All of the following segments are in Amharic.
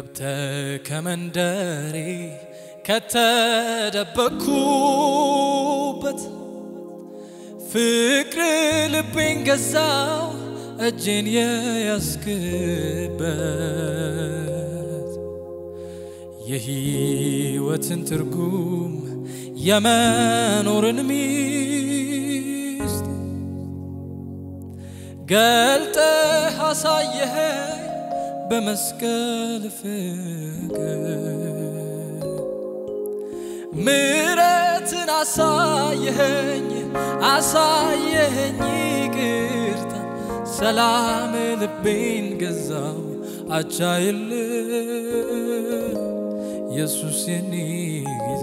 ካንተ ከመንደሬ ከተደበቅኩበት ፍቅር ልቤን ገዛው እጄን የያዝክበት የሕይወትን ትርጉም የመኖርን ሚስት ገልጠህ አሳየኸኝ በመስቀል ፍቅር ምረትን አሳየኸኝ አሳየኸኝ ይቅርታ ሰላም ልቤን ገዛው አቻይል ኢየሱስ የኔ ጌታ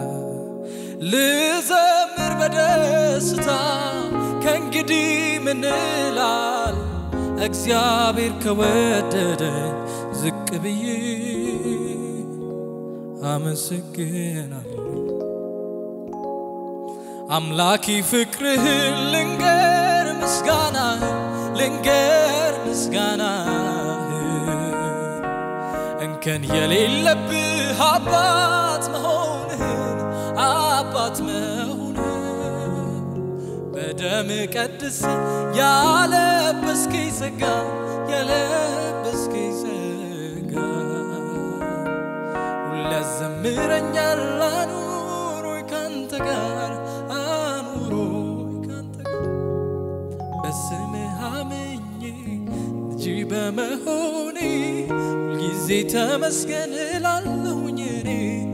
ልዘምር በደስታ ከእንግዲህ ምን እላል እግዚአብሔር ከወደደኝ ዝቅ ብዬ አመሰግናለሁ። አምላኪ ፍቅርህን ልንገር ምስጋናህን ልንገር ምስጋናህን እንከን የሌለብህ አባት መሆንህን አባት መሆንህን በደም ቀድስ ያለበስከኝ ጸጋ ያለበስከኝ ጸጋ ሁሌ ያዘምረኛል አኑሮይ ካንተ ጋር አኑሮይ ካንተ ጋር በስምህ አምኜ ልጅ በመሆኔ ሁልጊዜ ተመስገን እላለሁኝ እኔ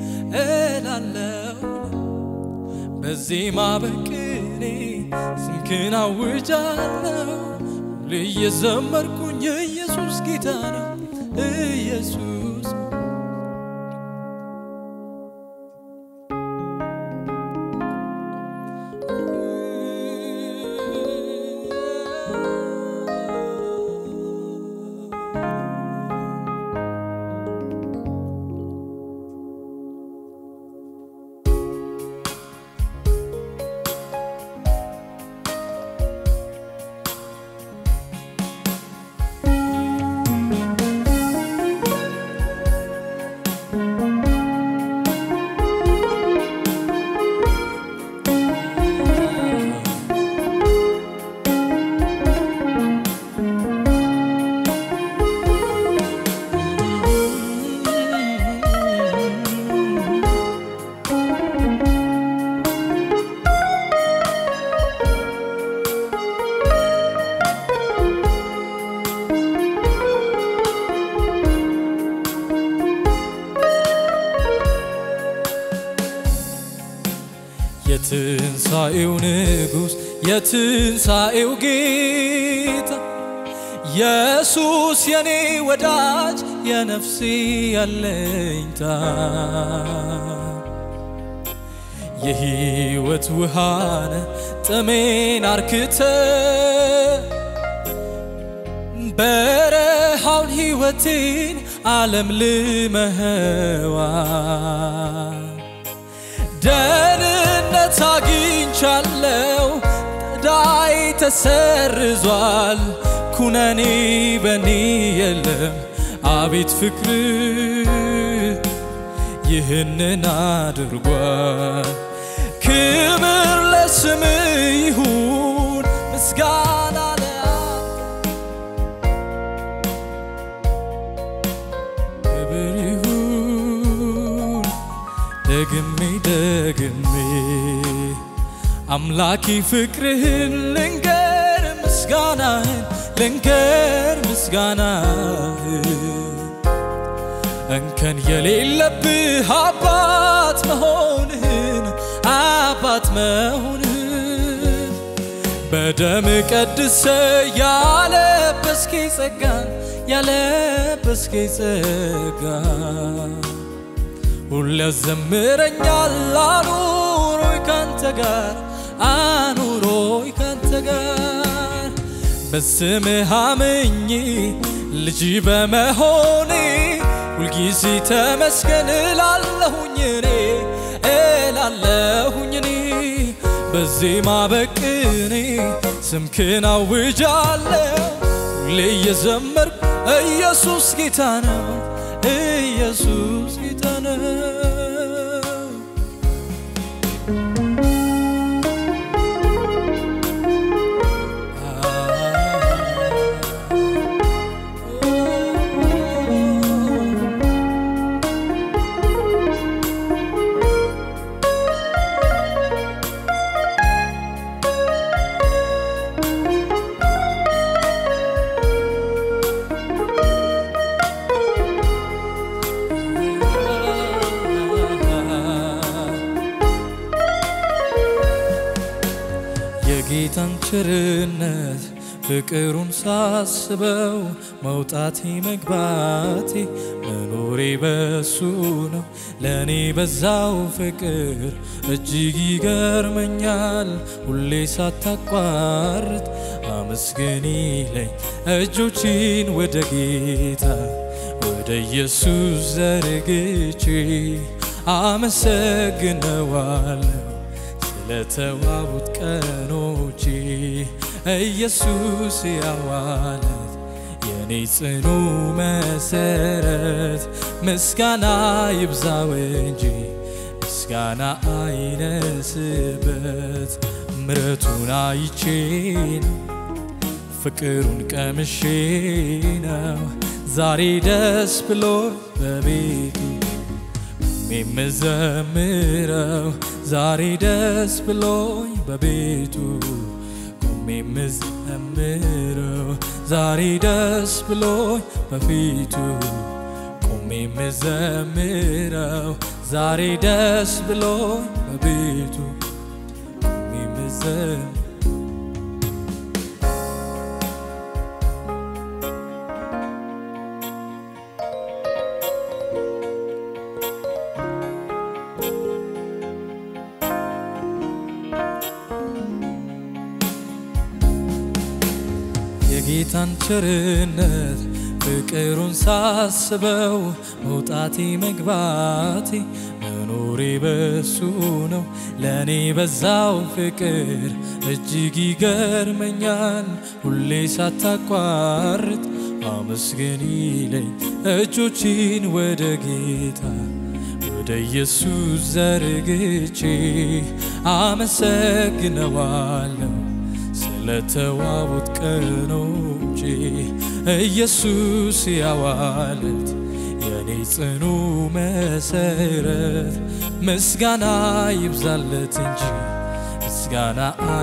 እላለሁ በዜማ በቅኔ ስምክን አውጃለሁ ሁሌ እየዘመርኩኝ ኢየሱስ ጌታ ነው ኢየሱስ የትንሣኤው ንጉሥ የትንሣኤው ጌታ ኢየሱስ የኔ ወዳጅ የነፍሴ ያለኝታ የሕይወት ውሃነ ጥሜን አርክተ በረሃውን ሕይወቴን ዓለም ልመኸዋል ደህንነት አግኝቻለው ዕዳዬ ተሰርዟል ኩነኔ በኔ የለም አቤት ፍቅር ይህንን አድርጓል ክብር ለስም ይሁን ምስጋና ለአንተ ክብር ይሁን ደግሜ ደግሜ አምላኪ ፍቅርህን ልንገር ምስጋናህን ልንገር ምስጋናህን እንከን የሌለብህ አባት መሆንህን አባት መሆንህን በደም ቀድሰ ያለበስከኝ ጸጋን ያለበስከኝ ጸጋ ሁሌ ያዘምረኛል አኑሮይ ካንተ ጋር አኑሮይ ካንተ ጋር በስምህ አምኜ ልጅ በመሆኔ ሁልጊዜ ተመስገን እላለሁኝ እኔ እላለሁኝ እኔ በዜማ በቅኔ ስምክን አውጃለሁ ሁሌ እየዘመርኩ ኢየሱስ ጌታ ነው ኢየሱስ ጌታ ነው። የጌታን ቸርነት ፍቅሩን ሳስበው መውጣቴ መግባቴ መኖሬ በሱ ነው። ለእኔ በዛው ፍቅር እጅግ ይገርመኛል። ሁሌ ሳታቋርጥ አመስግን ይለኝ እጆቼን ወደ ጌታ ወደ ኢየሱስ ዘርግቼ አመሰግነዋለሁ ስለተዋቡት ቀኖቼ ኢየሱስ ያዋለት የኔ ጽኑ መሰረት ምስጋና ይብዛው እንጂ ምስጋና አይነስበት ምረቱን አይቼ ነው ፍቅሩን ቀምሼ ነው ዛሬ ደስ ብሎ በቤቱ የምዘምረው ዛሬ ደስ ብሎኝ በቤቱ ቆሜ የምዘምረው ዛሬ ደስ ብሎኝ በፊቱ ቆሜ የምዘምረው ዛሬ ደስ ብሎኝ በቤቱ ቆሜ የምዘምረው የጌታን ቸርነት ፍቅሩን ሳስበው መውጣቴ መግባቴ መኖሬ በሱ ነው። ለእኔ በዛው ፍቅር እጅግ ይገርመኛል። ሁሌ ሳታቋርጥ አመስግን ይለኝ እጆቼን ወደ ጌታ ወደ ኢየሱስ ዘርግቼ አመሰግነዋለሁ ስለተዋቡት ቀኖቼ ኢየሱስ ያዋለት የኔ ጽኑ መሰረት ምስጋና ይብዛለት እንጂ ምስጋና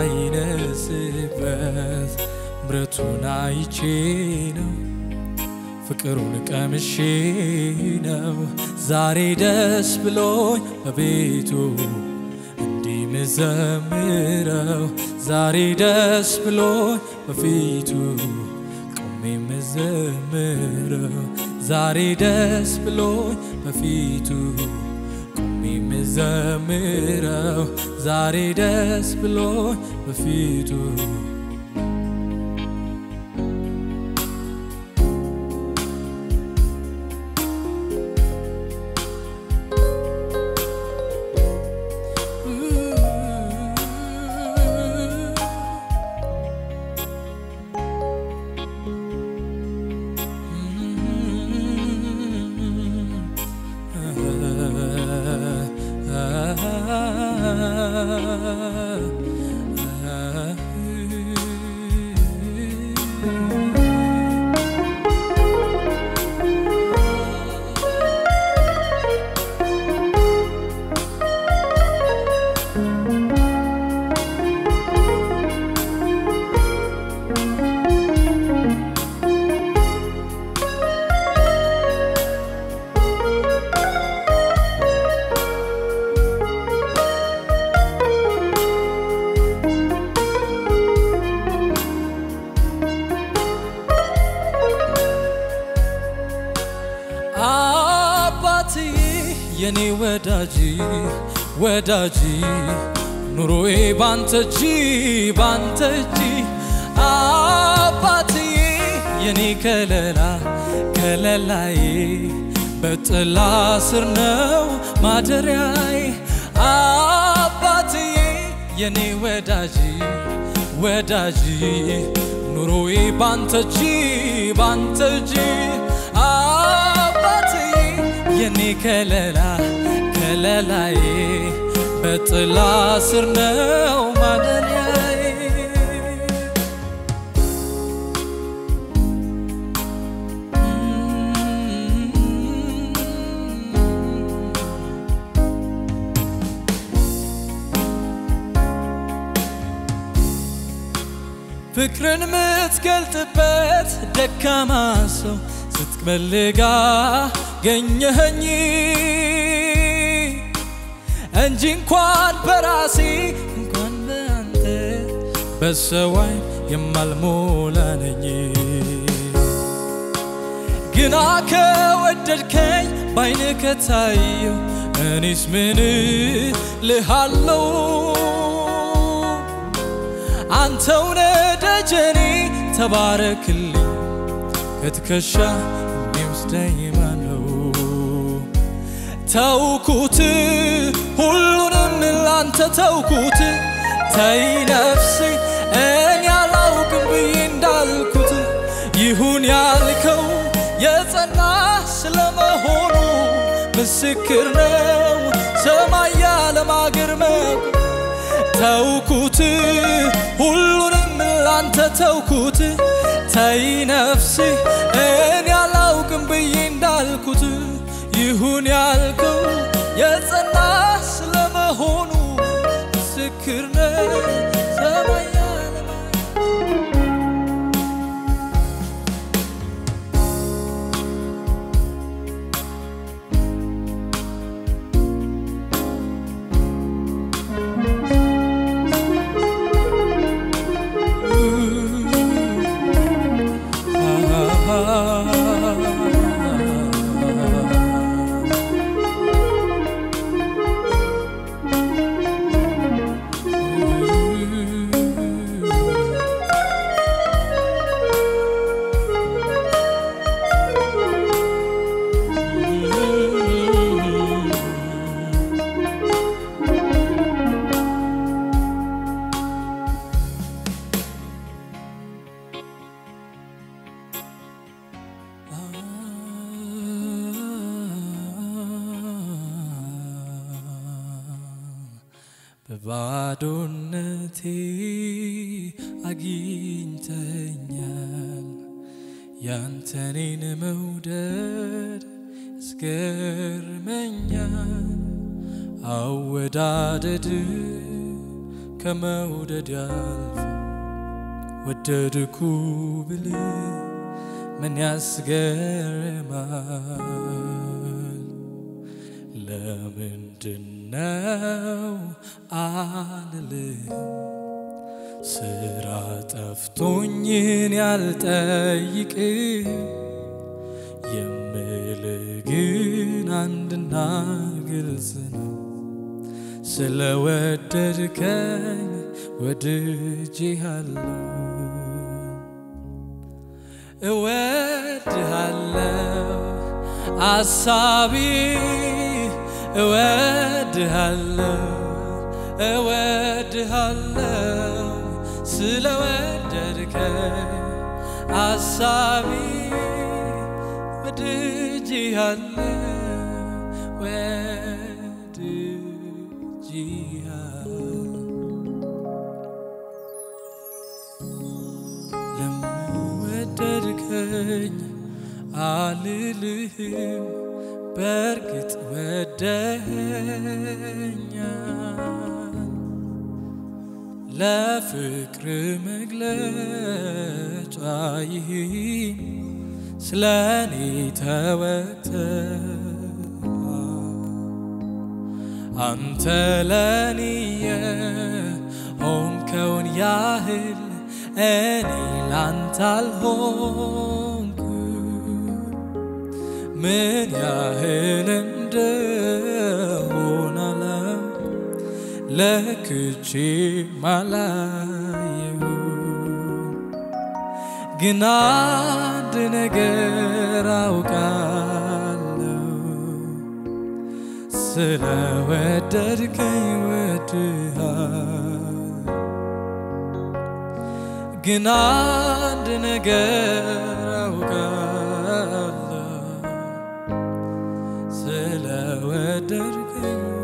አይነስበት ምረቱን አይቼ ነው ፍቅሩን ቀምሼ ነው ዛሬ ደስ ብሎኝ በቤቱ እንዲህ ምዘምረው ዛሬ ደስ ብሎኝ በፊቱ ቆሜ ምዘምረው ዛሬ ደስ ብሎኝ በፊቱ ቆሜ ምዘምረው ዛሬ ደስ ብሎኝ በፊቱ አባትዬ የኔ ወዳጅ ወዳጅ ኑሮዬ ባንተ እጅ ባንተ እጅ አባትዬ የኔ ከለላ ከለላዬ በጥላ ስር ነው ማደሪያዬ አባትዬ የኔ ወዳጅ ወዳጅ ኑሮዬ ባንተ እጅ ባንተ እጅ አባትዬ የኔ ከለላ ከለላዬ በጥላ ስር ነው ማደሪያዬ ፍቅርን ምትገልጥበት ደካማ ሰው ስትመልጋ ገኘኸኝ እንጂ እንኳን በራሴ እንኳን በአንተ በሰው ዓይን የማልሞላ ነኝ። ግና ከወደድከኝ ባይን ከታየው እኔስ ምን ልሃለው? አንተው ነህ ደጀኔ ተባረክልኝ ከትከሻ የሚወስደኝ ማነው? ተውኩት ሁሉንም ላንተ ተውኩት ተይ ነፍሴ እኔ አላውቅም ብዬ እንዳልኩት ይሁን ያልከው የጸና ስለመሆኑ ምስክር ነው ሰማይ ያለማግርመው ተውኩት ሁሉንም ላንተ ተውኩት ተይ ነፍሴ እኔ አላውቅም ብዬ እንዳልኩት ይሁን ያልከው የጸና ስለመሆኑ ምስክር ነው ሰማይ ያለማ በባዶነቴ አግኝተኛል ያንተኔን መውደድ ያስገርመኛል። አወዳደድ ከመውደድ ያልፍ ወደድኩ ብል ምን ያስገርማል? ለምንድነው አልልም ስራ ጠፍቶኝን ያልጠይቅ የምል ግን አንድና ግልጽ ነው ስለወደድከኝ ወድጄሃለሁ እወድሃለሁ አሳቢ እወድሃለሁ እወድሃለሁ ስለወደድከኝ አሳቢ ወድጄሃለሁ ወድጄሃለሁ ለወደድከኝ አልልህም በእርግጥ ወደኸኛል ለፍቅር መግለጫ ይህን ስለ እኔ ተወተ አንተ ለኔ የሆንከውን ያህል እኔ ላንተ አልሆንኩ ምን ያህል እንደሆነ አላውቅም፣ ለክቼ ማላየሁ ግን አንድ ነገር አውቃለሁ ስለወደድከኝ ወድሃል ግን አንድ ነገር አውቃለሁ ከወደድከኝ